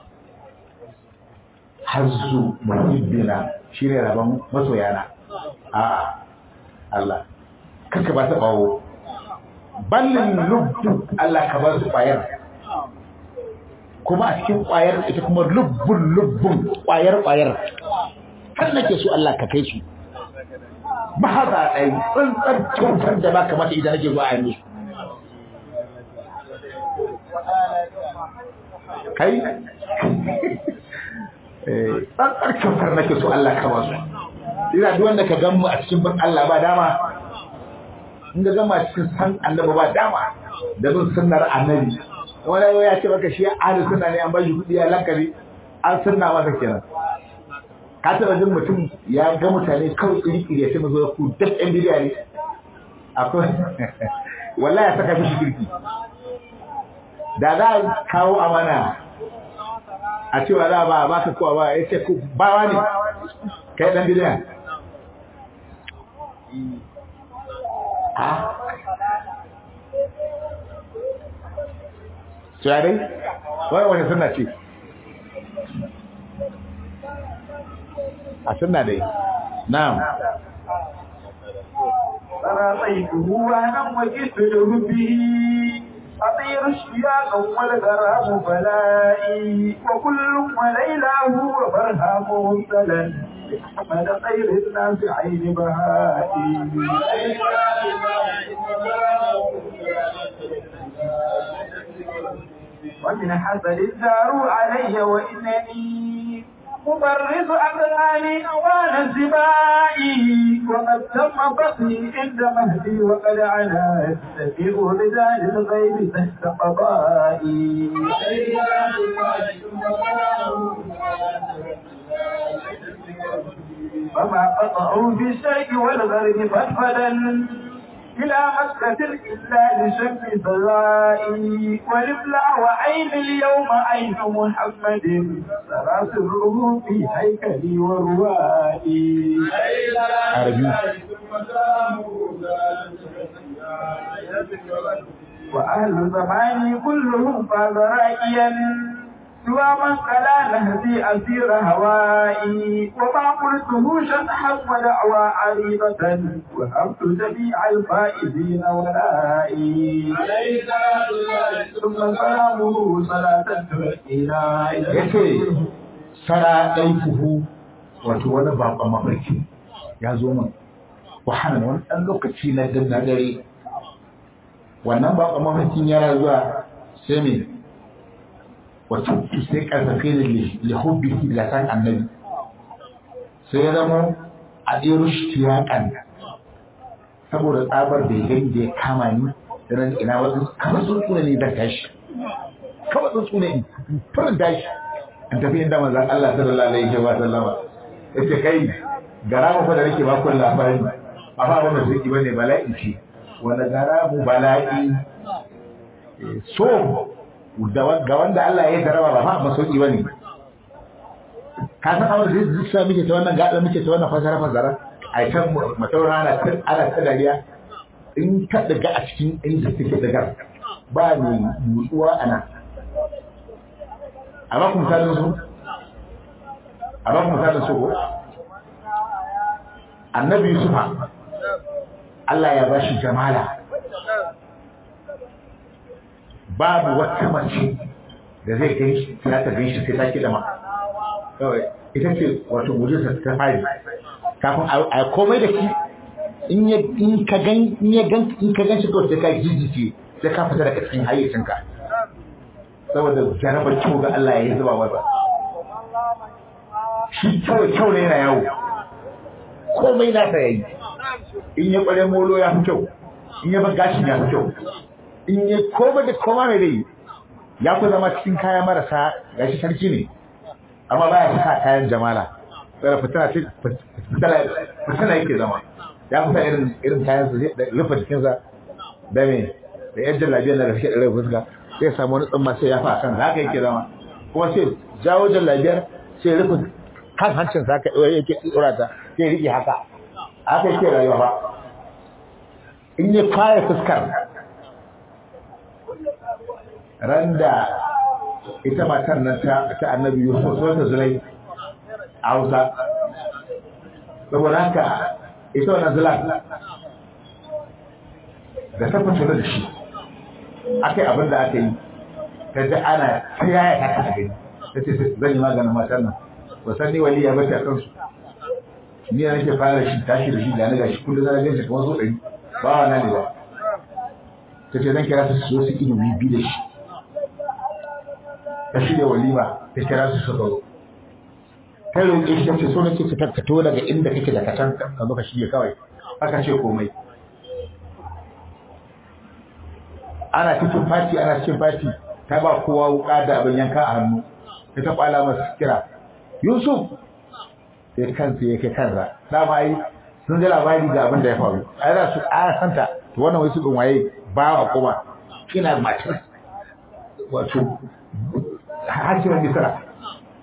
hazzu muhibbina shine rabon masoyana a'a Allah kaka ba ta bawo ballin lubbu Allah ka ba su kwayar kuma a cikin kwayar ita kuma lubbun lubbun kwayar kwayar kan nake so Allah ka kai su ba haza ɗai tsantsar kyautar da ba kamata idan nake zuwa a yanzu kai tsantsar kyautar nake so Allah ka ba su ina duk wanda ka gan mu a cikin bin Allah ba dama in ga gama cikin san annabi ba dama da bin sunnar annabi wani yau ya ce maka shi ahli sunna ne an ba shi kuɗi ya lankari an sunna masa kenan ka taɓa jin mutum ya ga mutane kawai iri-iri ya ce mu zo ku duk ɗan bidiya ne akwai wallahi ya saka shi kirki da za a kawo amana a cewa za ba ba ka kowa ba ya ce bawa ne kai dan bidiya a cewa dai wani wani suna ce a suna dai na'am فرأيته وهنا وجدت له به أطير اشتياقا والغرام بلائي وكل وليلاه وبرهام مبتلا محمد خير الناس عين بهائي ومن حسد الدار علي وإنني مبرز أقلاني أوان الزبائي وقد تم بطني عند مهدي وقد عنا تبيع بذال الغيب تحت قضائي فما قطعوا بالشيء والغرب فدفدا إلى مكة إلا لشم سرائي ولبلع وعين اليوم عين محمد سراسره في هيكلي وروائي عربي وأهل زماني كلهم فاز رائيا سوى من قلا نهدي أسير هوائي وما قلته شطحا ودعوى عريضة وهبت جميع الفائزين ولائي ثم سلامه صلاة تؤتينا yake sara ɗaifuhu wato wani baƙon mafarki ya zo min wahala wani ɗan lokaci na dan na dare wannan baƙon mafarkin yana zuwa sai me wato sai karfafe da lihubbihi da san annabi sai ya zama a ɗero shi tiyakan saboda tsabar da ya gani da ya kama ni da nan ina wasu kamar sun tsune ne zan tashi kawai sun tsune in furin tashi in tafi inda manzan Allah sallallahu alaihi wa sallama yace kai gara mu fa da nake ba kun labari ba fa wannan sai bane bala'i ce wanda gara mu bala'i so ga wanda Allah ya daraba ba fa masauki bane ka san abin da zai sa muke ta wannan gada muke ta wannan fasara fasara a kan mataura ana ta ana ta dariya in ka daga a cikin inda suke daga ba ni nutsuwa ana a ba ku misalin su a ba ku misalin su ko annabi yusufa Allah ya bashi jamala babu wata mace da zai kai shi za ta gan shi sai ta kiɗa ma kawai ita ce wato mujinsa ta fari kafin a komai da ki in ya in ka gan in ya gan in ka gan shi kawai sai ka jijice sai ka fita daga cikin hayyacinka saboda jarabar kyau ga Allah ya zuba masa shi kawai kyau ne yana yawo komai na ta yayi in ya kware molo ya fi kyau in ya bar gashin ya fi kyau in ya koma da koma mai dai ya ku zama cikin kaya marasa gashi sarki ne amma baya sa kayan jamala sai fitina ce fitina yake zama ya fi irin irin kayan su da rufe jikinsa da me da yan jallabiyar da suke da fuska sai samu wani tsumma sai ya fa kan haka yake zama kuma sai jawo jallabiyar sai rufe kan hancin sa ka yake tsora ta sai rike haka haka yake rayuwa ba in ya fara fuskar randa ita matar nan ta ta annabi Yusuf so ta zulai a Hausa saboda haka ita wannan zulai da ta fito da shi akai abin da aka yi ta ji ana ta yaya ta ta gani ta ce zan yi maganin matar nan ba san ni waliya ba ta kansu ni na nake fara shi tashi da shi da na gashi kullum na ganin shi kamar so ɗari ba wa nan ne ba ta ce zan kira su su zo su ido bibi da shi ta shirya walima ta kira su suka zo ta roƙe shi ta ce so nake ka tarkato daga inda kake da kacan ka zo ka shirya kawai aka ce komai ana cikin fati ana cikin fati ta ba kowa wuka da abin yanka a hannu ta ta kwala masa kira yusuf sai kansa ya kai kansa dama ai sun ji labari da abin da ya faru ai za su a santa to wannan wai su ɗin waye ba wa kuma kina matar wato hajjiyar misra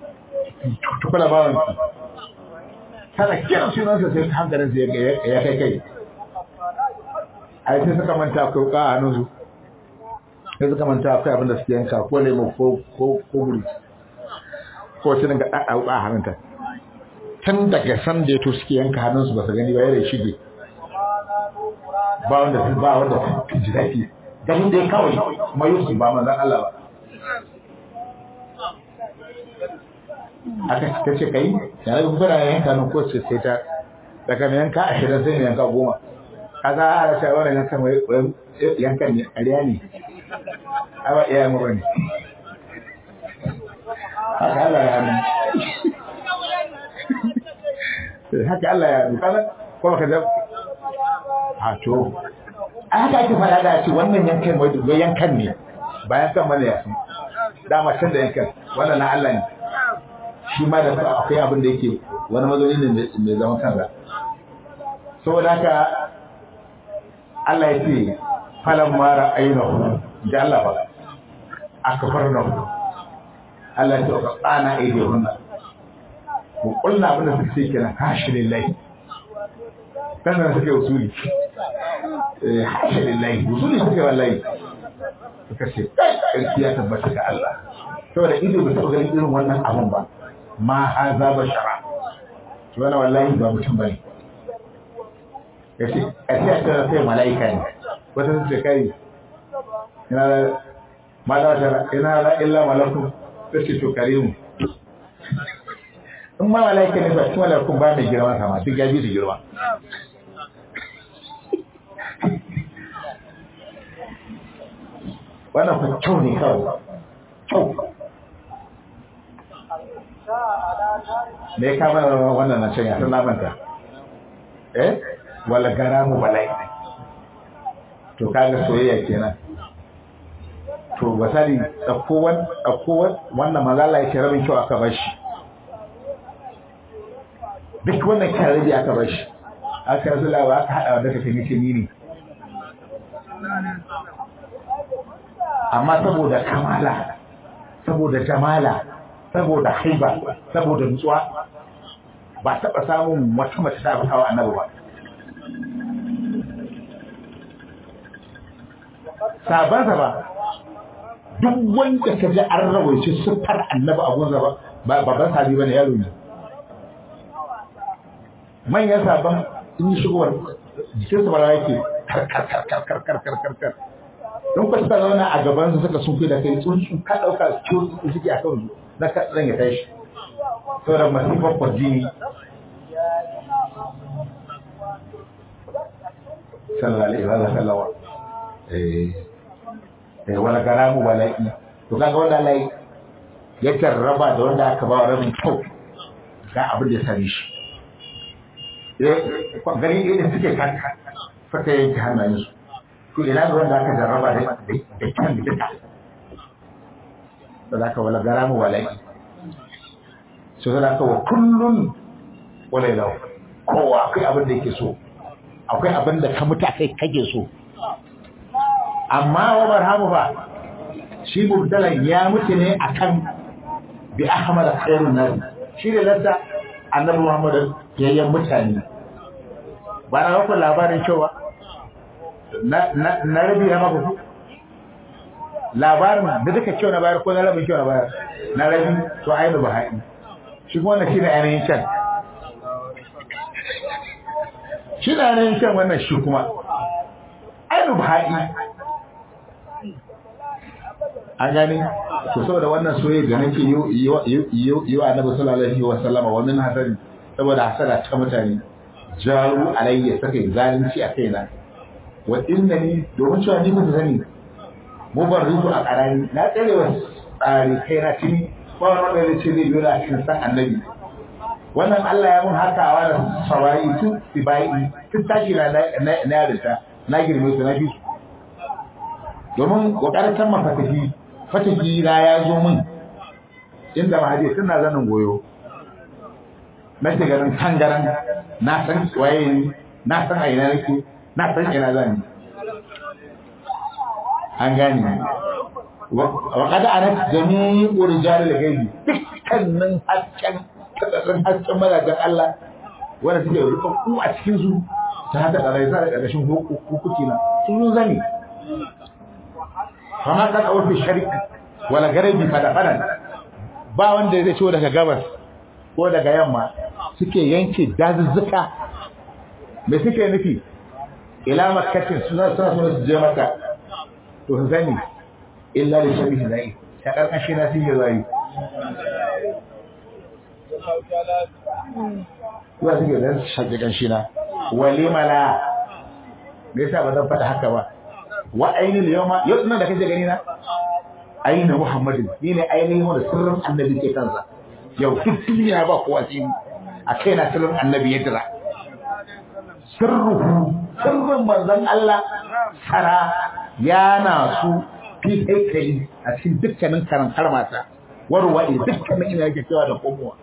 tukula bawan ki tana kiran sunansa sai hankalinsa ya kai kai ai sai suka manta akwai wuka a hannunsu sai suka manta akwai abin da suke yanka ko lemo ko ko ko guri ko sai daga a wuka a hannunta tun daga san da yato suke yanka hannunsu ba su gani ba yare shige ba wanda su ba wanda su ji daɗi ganin dai kawai kuma Yusuf ba manzon Allah ba aka ta ce kai da rabin fara yanka nan ko sai ta daga mai yanka ashirin sai mai yanka goma kaza a ce wannan yankan wai yankan ne ƙarya ne aba iya mu bane haka Allah ya nuna haka Allah ya nuna kaza ko baka da a to a haka ake fara da ce wannan yankan wai yankan ne ba yankan mana ya san dama can da yankan wannan na Allah ne shi ma da akwai abin da yake wani mazauni ne mai zaman kansa saboda haka Allah ya ce falan mara ainihu da Allah ba aka farna Allah ya ce ka tsana aide hunna mu kulla abin da suke kenan hashi lillahi sannan suke usuli eh hashi lillahi usuli suke wallahi suka ce ƙarfi ya tabbata ga Allah saboda ido bai taɓa ganin irin wannan abun ba ma haza bashara to wannan wallahi ba mutum bane yace kace ta sai malaika ne wata ce kai ina da mala ta ina la illa malaku sai to karimu in ma malaika ne ba kuma malakun ba mai girma kama duk ya bi su girma wannan fa kyau ne kawai kyau me ya kama wannan na can ya san lamanta eh wala garamu balai to kaga soyayya kenan to basali ɗauko wannan mazala ya ce rabin kyau aka bar shi duk wannan kyarabi aka bar shi aka rasu lawa aka haɗa wadda kafin yake ni ne amma saboda kamala saboda jamala saboda haiba saboda nutsuwa ba taɓa samun wata mace ta kawo annabi ba sabansa ba duk wanda ka ji an rawaice siffar annabi a gunza ba babban sabi ba ne yaro ne manyan sabon in yi shigowar jikinsa ba yake karkarkarkarkarkarkarkar don ku suka zauna a gaban su suka sun fi da kai tsuntsu ka ɗauka su suke a kan na kaɗan ya tashi saboda masifar kwarjini sallallahu alaihi wa sallam eh eh wala garamu wala'i to kaga wanda lai ya jarraba da wanda aka ba rabin kyau ga abin da ya same shi eh gani ne suke kanka fata yanke hannayen su to ina da wanda aka jarraba da da kyan da ta da zaka wala garamu wala'i so da ka wa kullun wala ila kowa akwai abin da yake so akwai abin da ka mutu kai kage so amma wa barhamu ba shi mubtalan ya mutu ne akan bi ahmad khairun nas shi ne ladda annabi muhammad yayyan mutane ba na ku labarin cewa na na na rabi ya maka labarin da duka kyau na bayar ko na rabin kyau na bayar na rabi to ayi ba haɗi shi kuma wannan shine ainihin can shi na ainihin can wannan shi kuma ainihin ba haɗi an gani to saboda wannan soyayya da nake yi wa annabi sallallahu alaihi wa sallama wa min hasadi saboda hasada ta mutane jaru alayya saka zalunci a kaina wa innani domin cewa ni mutu sani mubarrizu a karani na tsare wa tsari kaina tuni ba wani wanda zai ce zai biyo da cikin san annabi wannan Allah ya mun hakawa da sawayi tun sibai tun tashi na na yarinta na girme su na bi domin kokarin kan mafatahi fatahi na ya zo min inda mahaji suna zanin goyo na ce garin tangaran na san waye ni na san a ina nake na san ina zan yi an gane wa qad anat jami'u rijal al-ghaibi dukkanin hasken kadarin hasken mazajen Allah wanda suke rukun a cikin su ta hada da rai da ƙarƙashin hukuki na sun zani kama kan a wafi sharik wala garabi fada-fadan ba wanda zai ciwo daga gabas ko daga yamma suke yanke dazuzzuka me suke nufi ila makkatin suna suna suna su je maka to su sani illa da shabihi zai ta karkashi na suke zai Zuwa suke zai shaƙi ƙanshi na walimala me yasa ba zan faɗa haka ba wa ainihin yawma yau nan da kake gani na ainihin muhammadin ni ne ainihin wanda sirrin annabi ke kansa yau duk duniya ba kowa sai a kai na sirrin annabi ya dira sirruhu sirrin manzon Allah sara yana su fi haikali a cikin dukkanin karantar mata warwa dukkanin ina yake cewa da komowa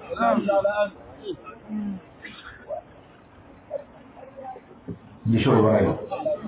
yi shi wa rayu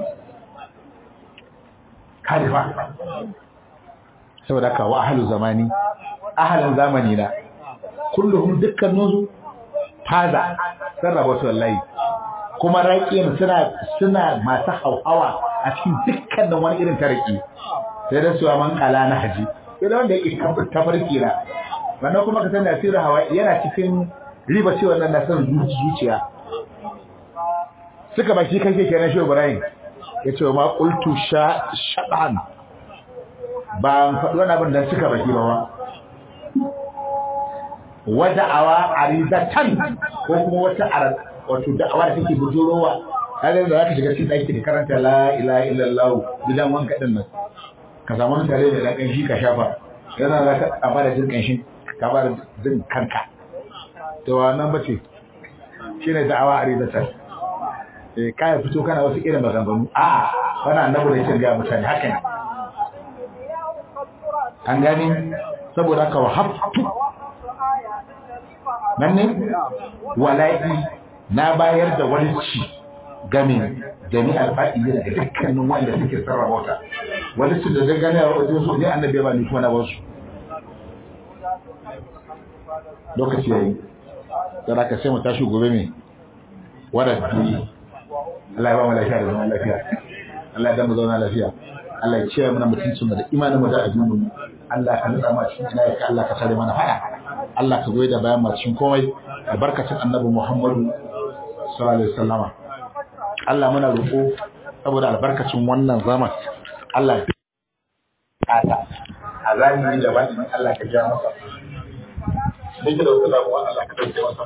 kalifa saboda ka wa ahalu zamani ahalin zamani na kulluhum dukkaninsu faza sarrafa su wallahi kuma raƙiyan suna suna masu hauhawa a cikin dukkanin wani irin tariki sai da suwa man kala na haji sai da wanda yake tafarki na wannan kuma ka san da sirri hawa yana cikin riba cewa nan na san zuciya suka baki kake kenan shi Ibrahim ya ce ma qultu sha shaban ba faɗi wani abin da suka baki ba ba wada'awa arizatan ko kuma wata wato da'awa da take bujurowa kaga da zaka shiga cikin ɗaki ka karanta la ilaha illallah gidan wanka din nan ka samu wani tare da dan shi ka shafa yana za ka amara jin kanshin ka ba da jin kanka to wannan bace shine da'awa arizatan eh kai fito kana wasu irin maganganu a wannan annabi da yake ga mutane haka ne an gani saboda haka wahabtu nan ne wala'i na bayar da walci game jami alfa'i daga dukkanin wanda suke sarrafa wata walci da zai gane a wajen su ne annabi ya ba ni kuma na wasu lokaci yayi dan haka sai mu tashi gobe me wadda Allah ya ba mu lafiya da zaman lafiya Allah ya damu zauna lafiya Allah ya ce mana mutuncin mu da imanin mu da addinin mu Allah ka nutsa mu cikin ina ka Allah ka tare mana fada Allah ka goyi da bayan mu cikin komai albarkacin Annabi Muhammadu sallallahu alaihi wasallama Allah muna roƙo saboda albarkacin wannan zaman Allah kata a zalimi da bani Allah ka ja masa sai da wasu Allah ka dauke masa